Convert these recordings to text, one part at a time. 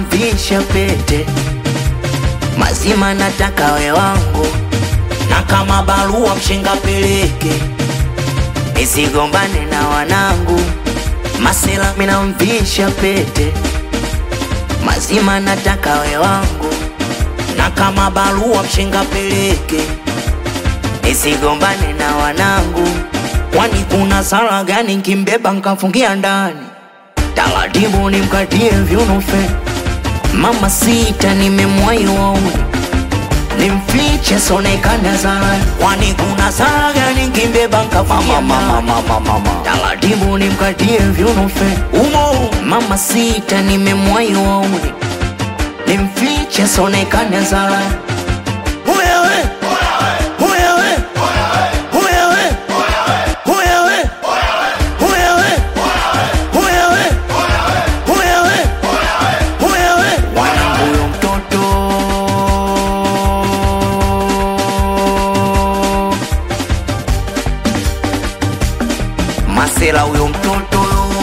namvisha pete mazima, nataka we wangu, na kama barua mshenga peleke, nisigombane na wanangu. Masela minamvisha pete mazima, nataka we wangu, na kama barua mshenga peleke, nisigombane na wanangu. Kwani kuna sala gani nkimbeba nkafungia ndani? Taratibu nimkatie vyunufe, mama sita nimemwahi wauni, nimfiche sonekana sala. Kwani kuna sala gani nkimbeba nkafungia ndani? Taratibu nimkatie vyunufe, umo mama sita nimemwahi wauni, nimfiche sonekana sala. Wewe, wewe, wewe, wewe, wewe, wewe, wewe, wanangu huyo mtoto Masela huyo mtoto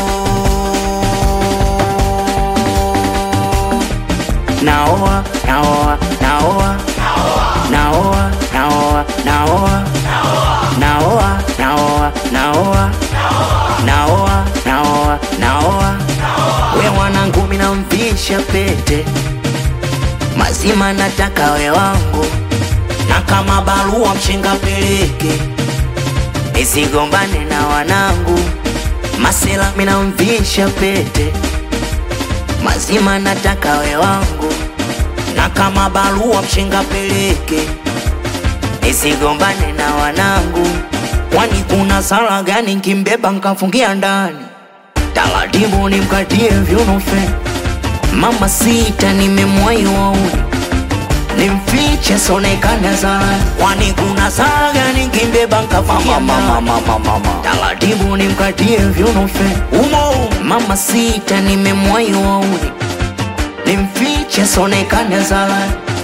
naoa naoa naoa naoa naoa naoa naoa naoa naoa naoa naoa naoa we mwanangu minamvisha pete mazima nataka we wangu na kama barua mshenga peleke nisigombane na wanangu masela minamvisha pete mazima nataka we wangu na kama barua mshenga peleke nisigombane na wanangu kwani kuna sala gani nkimbeba nkafungia ndani taratibu nimkatie vyunufe mama sita nimemwahi wauni nimfiche sonekana sala kwani kuna sala gani nkimbeba nkafungia ndani taratibu nimkatie vyunufe umo mama sita nimemwahi wauni nimfiche sonekana sala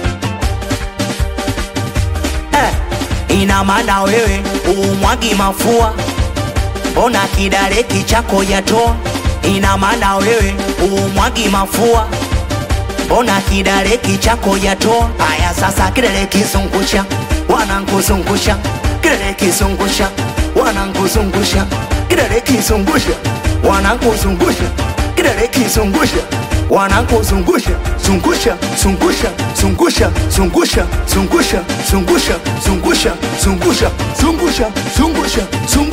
eh, ina maana wewe umwagi mafua mbona kidareki chako yatoa ina maana wewe umwagi mafua mbona kidareki chako yatoa haya sasa kidare kizungusha wanankuzungusha kidare kizungusha wanankuzungusha kidare kizungusha wanankuzungusha kidare kizungusha wanankuzungusha zungusha zungusha zungusha zungusha zungusha zungusha zungusha zungusha zungusha zungusha zungusha